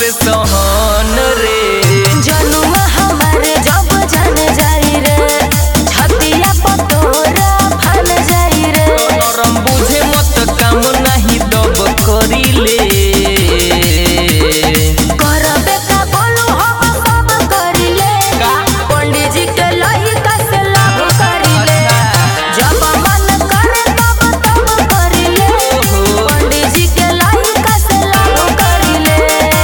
से सहन रे जनुआ हमारे जब जान जाई रे छतिया पतोरा फल जाई रे नरम बुझे मत काम नाही दब करिले करबे का बोलू हम सब करिले का? पंडित जी के लइका से लाभ करिले जब मन करे तब तब करिले ओहो। पंडित जी के लइका से लाभ करिले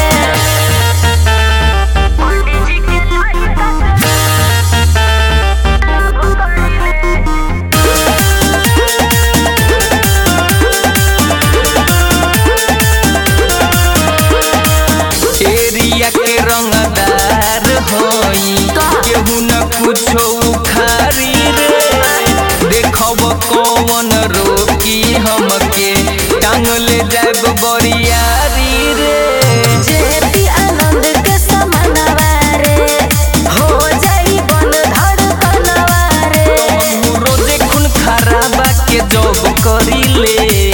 पंडित जी के लइका से लाभ करिले एरिया के रंगदार होई का? केहू न कुछो उखारी रे देखब कौन रोकी हमके टांग ले जाब बरियारी रे जेपी आनंद के समानवा रे हो जाई बन धड़कनवा रे हमहू रोजे खून खराबा के जॉब करिले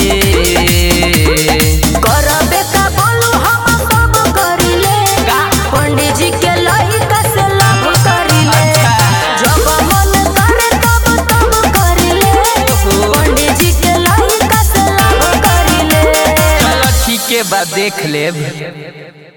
करबे का बोलू हम सब करिले का? पंडित जी के लइका से लाभ करिले अच्छा। जब मन करे तब तब करिले ओहो। पंडित जी के लइका से लाभ करिले चलो ठीक है बा देख लेब